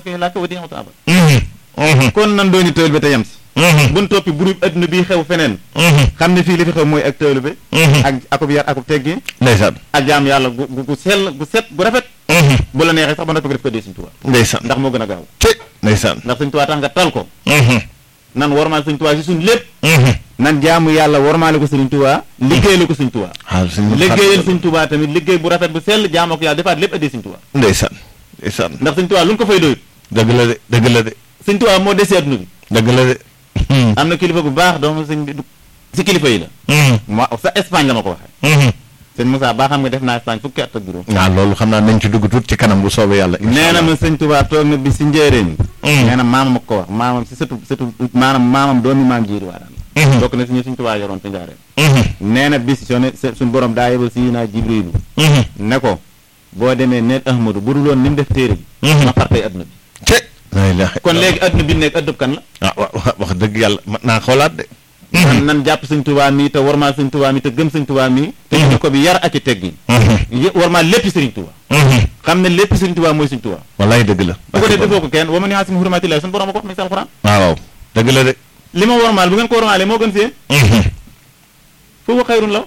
fi laa ko wa diixatu abad kon nan dooni tëwal bi te yem si buñ toppi buru adduna bii xew feneen xam ne fii li fi xew mooy ak tëwal bi ak akub yar akub teggi ndeysaan ak jaam yàlla gu gu gu sell gu set gu rafet bu la neexee sax ba noppi nga def ko dee Sëñ Tuubaa ndeysaan ndax moo gën a gaaw te ndeysaan ndax Sëñ Tuubaa tax nga tal ko nan warmaal Sëñ Tuubaa si suñ lépp nan jaamu yàlla warmaale ko Sëñ Tuubaa liggéeyal ko Sëñ Tuubaa waaw suñu liggéeyal Sëñ Tuubaa tamit liggéey bu rafet bu sell jaamoo ko yàlla defaat lépp addee Sëñ Tuubaa ndeysaan ndeysaan ndax Sëñ Tuubaa lu ñu ko fay doyut dëgg la de dëgg la de Sëñ Tuubaa moo desee adduna bi dëgg la de am na kilifa bu baax doomu sëñ bi du si kilifa yi la ma sa Espagne la ma ko waxee sëñ Moussa baa xam nga def naa Espagne fukki at ak juróom waaw loolu xam naa nañ ci dugg tuut ci kanam bu soobee yàlla nee na ma sëñ Tuubaa toog na bi si njéeréen nee na maamam ak ko wax maamam si sëtu sëtu maanaam maamam doomi maam jiiri waa daan bokk na si ñu sëñ Tuubaa yoroon ci njaareem nee na bis soo ne suñ borom daa yebal si naa Jibriilu ne ko boo demee neel Ahmadu bu dul woon ni mu def téere bi ma far tey adduna bi te la ilaha kon léegi adduna bi nekk addub kan la ah wa wax dëgg yàlla mat naa xoolaat de nan nan jàpp sëñ Tuubaa mi te warmaal sëñ Tuubaa mi te gëm sëñ Tuubaa mi te ñu ko bi yar ak i teggi warmaal lépp sëriñ Tuubaa xam ne lépp sëriñ Tuubaa mooy sëñ Tuubaa wallaay dëgg la bu ko def defoo ko kenn wa man yu'azzim hurumatillahi suñu borom a ko wax mi si alxuraan waaw dëgg la de li ma warmaal bu ngeen ko warmaalee moo gën si yéen foofu xayrun la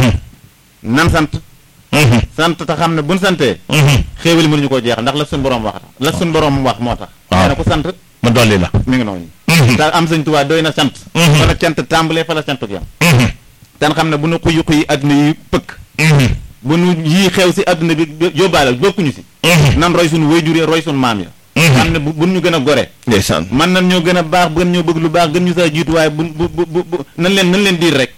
nan sant sant te xam ne buñ santee xéewali mënuñu koo jeexal ndax la suñu borom wax la suñu borom wax moo tax nee na ku sant ma dolli la mi ngi noonu te am sëñ Tuubaa doy na sant fa la cant tàmbalee fa la sant yam tan xam ne bu nu xuyi xuyi adduna yi pëkk bu nu yii xew si adduna bi yóbbaale bokkuñu si nan roy suñu waajur yi roy suñu maam ya xam ne bu bu ñu gën a gore ndeysaan man nan ñoo gën a baax gën ñoo bëgg lu baax gën ñu saa jiitu waaye bu bu bu bu nan leen nan leen diir rek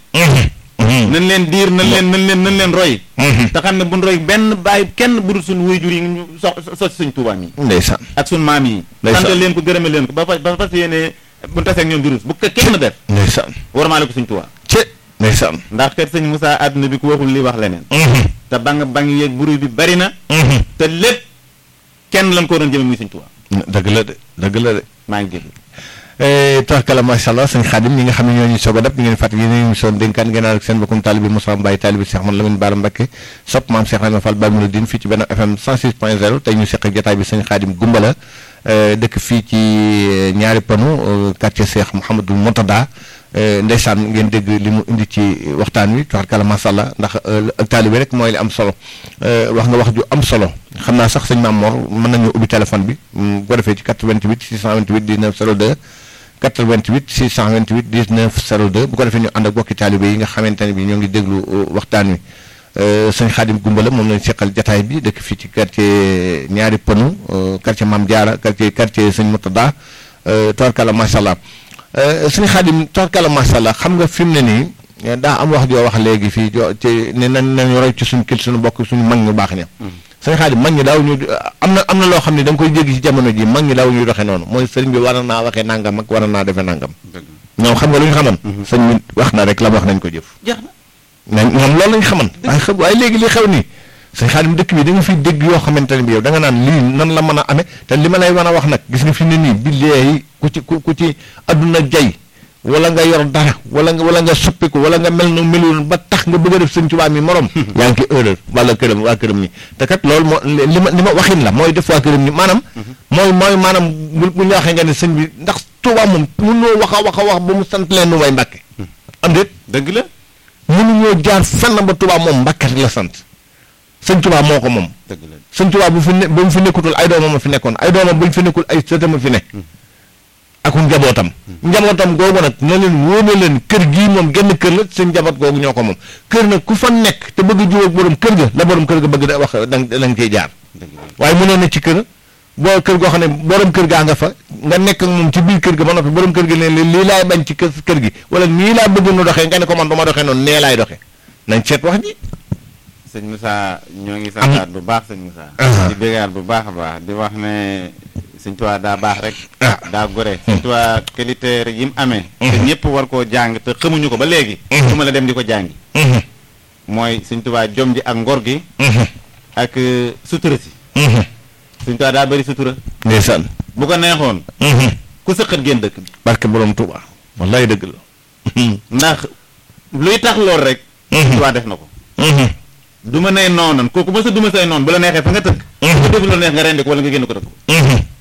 nan leen diir nan leen nan leen nan leen roy te xam ne buñ roy benn bàyyi kenn budul suñu waajur yi ñu so so si suñ Tuubaa mi ndeysaan ak suñu maam yi Ndeysaan. sant leen ko gërëme leen ko ba fa ba fas yéene buñ tasee ak ñoom jurus bu ko kenn def ndeysaan warmaale ko suñ Tuubaa te ndeysaan ndax kër sëñ Moussa àdduna bi ku waxul li wax leneen te bang bang yeeg buru bi bari na te lépp kenn lan ko doon jëme muy suñ Tuubaa dëgg la de dëgg la de maa ngi jéggi tabarkalla macha allah sëñ Xaadim ñi nga xam ne ñoo ñu soog a dab ñu ngeen fàttali yéen a émission dénkaan ngeen ànd ak seen bokkum taalibi Moussa Mbaye taalibi Cheikh Man Lamine Bara Mbacké sopp maam Cheikh Rahma Fall Baye Mouridine fii ci benn FM 106 point 0 tey ñu seq ak jotaay bi sëñ Xaadim Gumbala dëkk fii ci ñaari panu quartier Cheikh Mouhamadou Mourtada ndeysaan ngeen dégg li mu indi ci waxtaan wi tabarkalla macha allah ndax ak taalibi rek mooy li am solo wax nga wax ju am solo xam naa sax sëñ Maam Mor mën nañu ubbi téléphone bi bu ko defee ci 88 628 19 02 88 628 19 02 bu ko defee ñu ànd ak bokki taalibe yi nga xamante ne bi ñoo ngi déglu waxtaan wi sëñ Xaadim Gumbala moom lañ seqal jataay bi dëkk fii ci quartier ñaari pënu quartier Maam Jaara quartier quartier sëñ Murtada tabarkalla macha allah sëñ Xaadim tabarkalla macha allah xam nga fi mu ne nii daa am wax joo wax léegi fii jo ci ne nañ nañu roy ci suñu kil suñu bokk suñu mag ñu baax ña sëñ Xaadim mag ñi daaw ñu am na am na loo xam ne da nga koy jéggi ci jamono ji mag ñi daaw ñuy doxee noonu mooy sëriñ bi war na naa waxee nangam ak war na naa defee nangam ñoom xam nga lu ñu xaman sëñ bi wax na rek la wax nañ ko jëf jeex na mais ñoom loolu lañ xaman waaye xam waaye léegi li xew nii sëñ Xaadim dëkk bi da nga fiy dégg yoo xamante ne bi yow da nga naan lii nan la mën a amee te li ma lay mën a wax nag gis nga fi ne nii billaahi ku ci ku ku ci adduna jay wala nga yor dara wala nga wala nga soppiku wala nga mel na melul ba tax nga bëgg a def sëñ Tuubaa mi morom yaa ngi ci erreur wala këram waa këram ñi te kat loolu moo li ma li ma waxin la mooy def waa këram ñi maanaam mooy mooy maanaam bu bu ñu waxee nga ne sëñ bi ndax Tuubaa moom mënoo wax a wax a wax ba mu sant leen nu may Mbàkke am déet dëgg la mënuñoo jaar fenn ba Tuubaa moom Mbàkke rek la sant sëñ Tuubaa moo ko moom dëgg la sëñ Tuubaa bu fi ne bu mu fi nekkutul ay doomam a fi nekkoon ay doomam bu ñu fi nekkul ay sëtam a fi ne ak njabootam njabootam googu nag na leen wóor na leen kër gii moom genn kër la seen njaboot googu ñoo ko moom kër nag ku fa nekk te bëgg a jiw ak borom kër ga la borom kër ga bëgg da wax da nga da nga ciy jaar dëgg la waaye mënoo ne ci kër boo kër goo xam ne borom kër gaa nga fa nga nekk ak moom ci biir kër ga ba noppi borom kër gi ne leen lii laay bañ ci kër kër gi wala nii laa bëgg nu doxee nga ne ko man du ma doxee noonu nee laay doxee nañ seet wax ji sëñ Moussa ñoo ngi santaat bu baax sëñ Moussa di bégaat bu baax a baax di wax ne sëñ Tuubaa daa baax rek ah daa gore sëñ Tuubaa qualité yi mu amee te ñëpp war koo jàng te xamuñu ko ba léegi su ma la dem di ko jàngi mooy sëñ Tuubaa jom ji ak ngor gi ak sutura si sëñ Tuubaa daa bëri sutura ndeysaan bu ko neexoon ku sëqat génn dëkk bi barke borom Tuuba wallaay dëgg la ndax luy tax lool rek sëñ Tuubaa def na ko du ma nee noonan kooku ma sa du ma say noon bu la neexee fa nga tëkk bu def lu neex nga rendi ko wala nga génn ko dëkk